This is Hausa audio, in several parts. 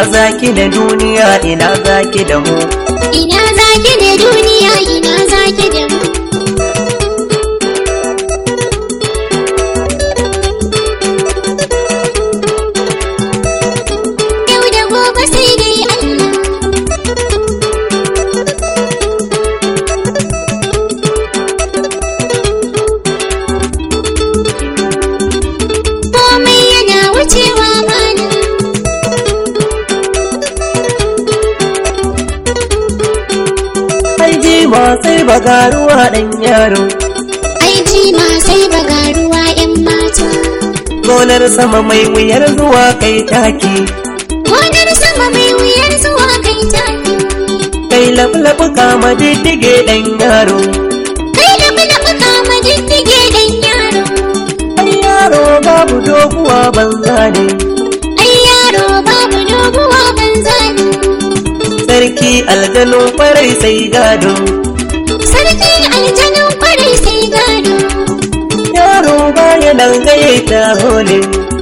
zaki da duniya ina zaki da mu Ina zaki da duniya ina zaki da mu Yau da gobe sai dai Allah Komai yana wucewa malam ai jima sai bagaruwa dan yaro Aiki ma sai bagaruwa 'yan mata gonar sama mai wuyar zuwa kai taki Gonar sama mai wuyar zuwa kai taki kai labu kama diddige dan yaro Kai da bula buka ma diddige dan yaro ai yaro babu doguwa banza ne Ai yaro babu doguwa banza ne sarki aljanun kwarai sai gado Sarki aljanun kwarai sai gado yaro baya nan gaye ta hole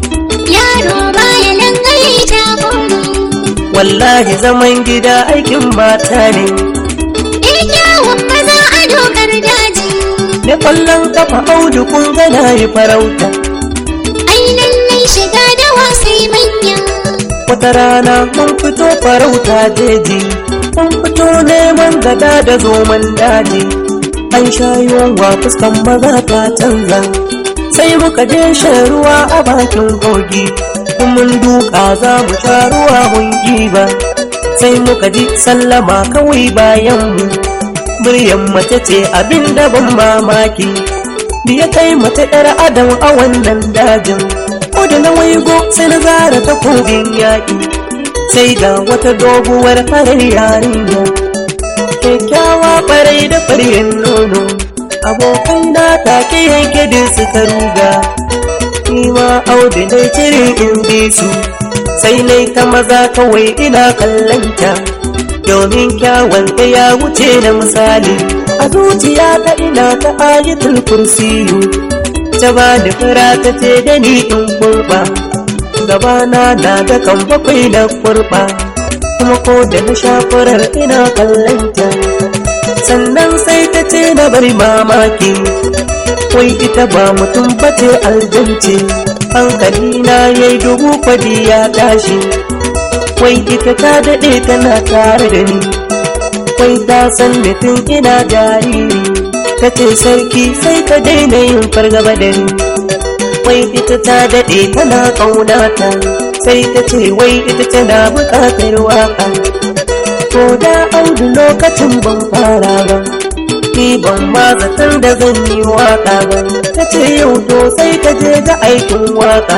Yaro baya nan gaye ta bole wallahi zaman gida aikin mata ne Eh kyawun maza a dokar daji da kwallon kafa audu kun gana yi farauta Ai lallai shiga da wasai manya wata rana mun fito farauta jeji mun fito neman gada da zoman daji an sha yunwa fuskan maza ta canza sai muka je shan ruwa a bakin kogi in mun duka za mu sha ruwa mun ba sai muka ji sallama kawai bayan mu muryan mace ce abin da ban mamaki ya kai mace ɗar adam a wannan dajin ko da na waigo sai na zara takobin yaƙi sai ga wata doguwar farar yarinya kyakkyawa ɓarai da faryen nono abokai na take yanke din suka ruga ni ma audu na cire in bi su sai nai ta maza kawai ina kallanta domin kyawun ta ya wuce na misali a zuciya ta ina ta ayatul kursiyu ta ba da fura ta ce da ni in kurba gabana na da kan bakwai na kurba kuma ko da na sha furar ina kallanta sannan sai ta ce na bari mamaki wai ita ba mutum bace aljance hankali na yayi dubu kwadi ya tashi wai ita ta daɗe tana tare da ni wai ta san mutum ina jariri ta ce sarki sai ka daina yin fargaba da ni wai ita ta daɗe tana ƙaunata sai ta ce wai ita tana buƙatar waƙa ko da audu lokacin ban fara ba ni ban ma zatar da zan yi waƙa ba ta ce yau to sai ka je ga aikin waƙa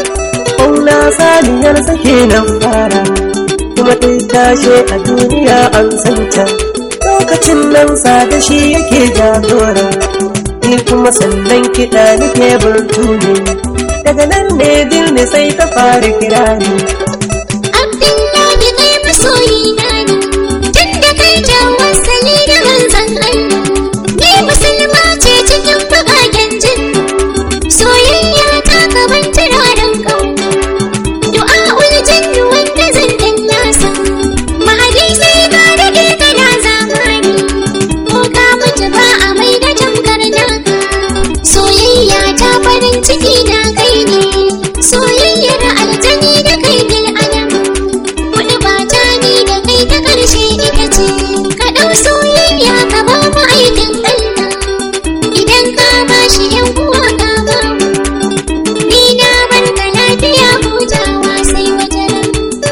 ƙauna saniyar sake nan fara kuma ta tashe a duniya an santa lokacin nan sa da shi yake jagora ni kuma sannan kiɗa nake burtu ne daga nan ne birni sai ta fara kira ni Abdullahi kai masoyi na ne tun da kai tawassali da manzon Allah ni musulma ce cikin bagagen jin soyayya ta gaban turaren kauna du'a'ul jannu wanda zan dallasa mahadi sai ka dade kana zamani ko ka mutu ba a mai da tamkar naka soyayya ta farin ciki na kai ne soyayyar aljani da kai bil adam Kuɗi ba ta ni da kai ta ƙarshe ita ce, ka ɗau soyayya ka ba mu aikin Allah. Idan ka ba shi ‘yan uwa ka ba mu, ni na bar ka lafiya hutawa sai wajen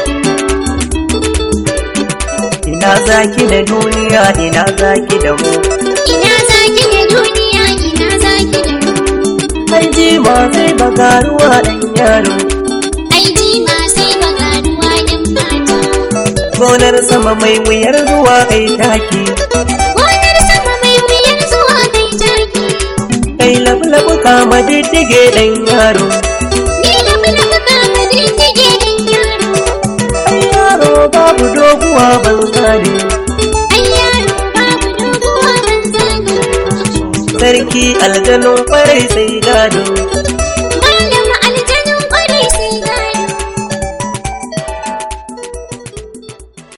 ina zaki da duniya ina zaki da mu Ina zaki da duniya ina zaki da mu, ai ji ma sai bagaruwa ɗan yaro ai ji ma sai bagaruwa ‘yan mata. gonar sama mai wuyar zuwa kai taki Gonar sama mai wuyar zuwa kai taki, kai labu kama diddige ɗan yaro ni da bula buka ma diddige ɗan yaro. ai yaro babu doguwa ban gane Ai yaro babu doguwa ban zane. sarki aljanun kwarai sai gado